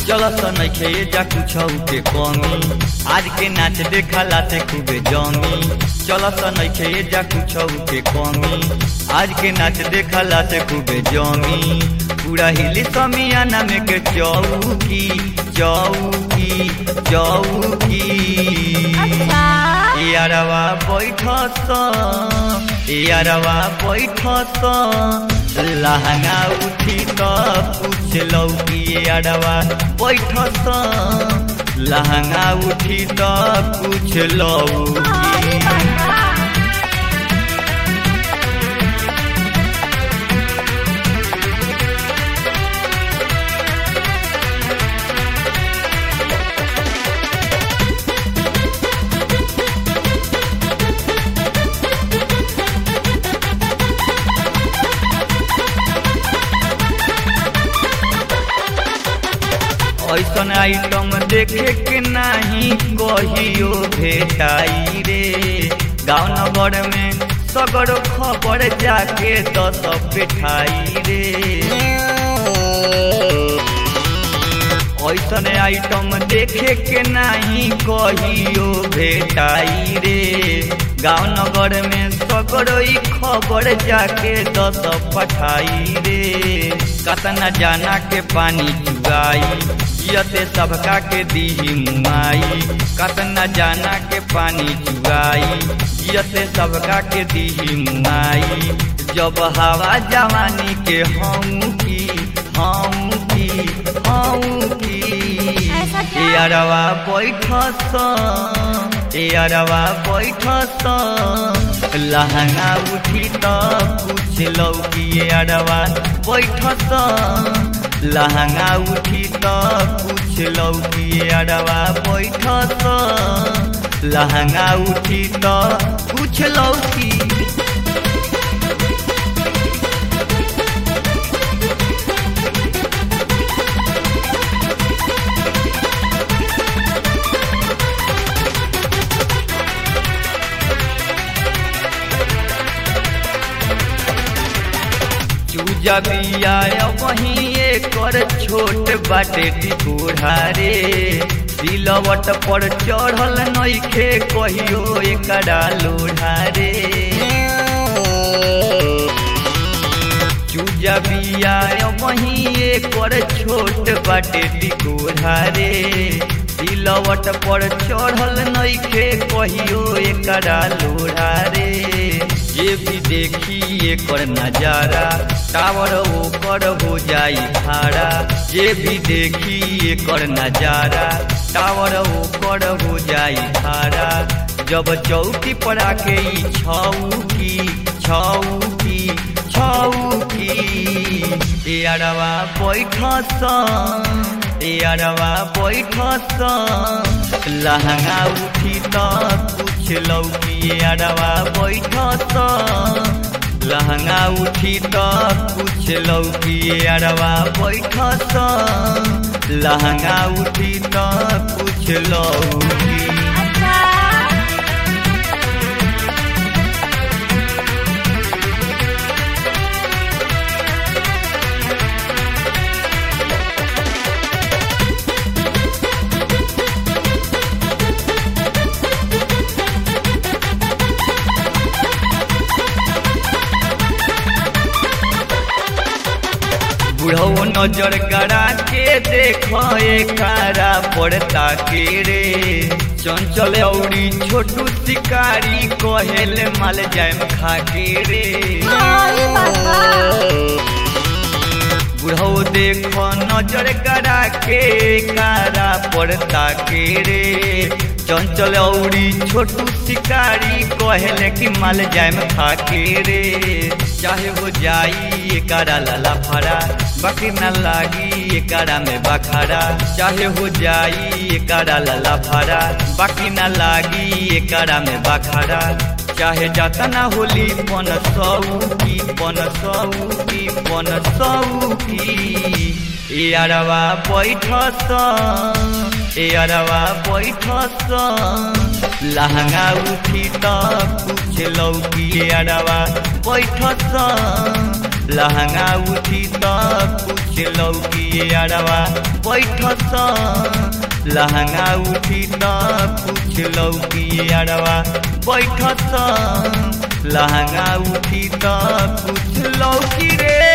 चलत नइखे जा कुछ के कमी आज के नाच देखला से खूबे जमी चलत नइखे जा कुछ के कमी आज के नाच देखला से खूबे जमी पूरा हिली समियाना में के चौकी चौकी चौकी यारवा बैठस यारवा बैठस लहंगा उठी त पूछलौ कि यारवा बैठस लहंगा उठी त पूछलौ कि ऐसन आइटम देखे के नाही कहियो भेटाई रे गाँव नगर में सगर खबर जाके दस बैठाई रे ऐसन आइटम देखे के नाही कहियो भेटाई रे गाँव नगर में सगरोई खबर जाके दस पठाई रे कतना जाना के पानी चुगाई जियते सबका के दीही मुआई कतना जाना के पानी चुगाई जियते सबका के दीही मुआई जब हवा जवानी के हम की हम की हम की ऐसा क्या? यारवा बैठस यारवा बैठस लहंगा उठी त पूछलौ कि यारवा बैठस लहंगा उठी त पूछलौ कि यारवा बैठस लहंगा उठी त पूछलौ कि चूजा बिया वही एकर छोट बाटे टिकोढ़ा रे सिलवट पर चढ़ल नइखे कहियो एकरा लोढ़ा रे चूजा बिया वही एकर छोट बाटे टिकोढ़ा रे सिलवट पर चढ़ल नइखे कहियो एकरा लोढ़ा रे जे भी देखी एकर नजारा टावर ओकर हो जाई भाड़ा जे भी देखी एकर नजारा टावर ओकर हो जाई भाड़ा जब चौकी पर आके ई छौकी छौकी छौकी यारवा बैठस यारवा बैठस लहंगा उठी त पूछलौ कि यारवा बैठस लहंगा उठी त पूछलौ कि यारवा बैठस लहंगा उठी त पूछलौ कि अच्छा बुढ़ऊ नजर गड़ा के देख कारा पड़ता के रे चंचल औरी छोटू शिकारी कहेल माल जाम खा के रे आई बाबा बुढ़ऊ देख नजर गड़ा के कारा पड़ता के रे चंचल औरी छोटू शिकारी कहेले कि माल जाम खा के रे चाहे हो जाई एकरा लाला फरा बाकी न लागी एकरा में बखारा चाहे हो जाई एकरा लाला फरा बाकी न लागी एकरा में बखारा चाहे जाता ना होली पन सौकी पन सौकी पन सौकी यारवा बैठस यारवा बैठस लहंगा उठी त कुछ कुछ लौकी अड़वा बैठस लहंगा उठी त कुछ लौकी अड़वा बैठस लहंगा उठी त कुछ लौकी अड़वा बैठस लहंगा उठी त कुछ लौकी रे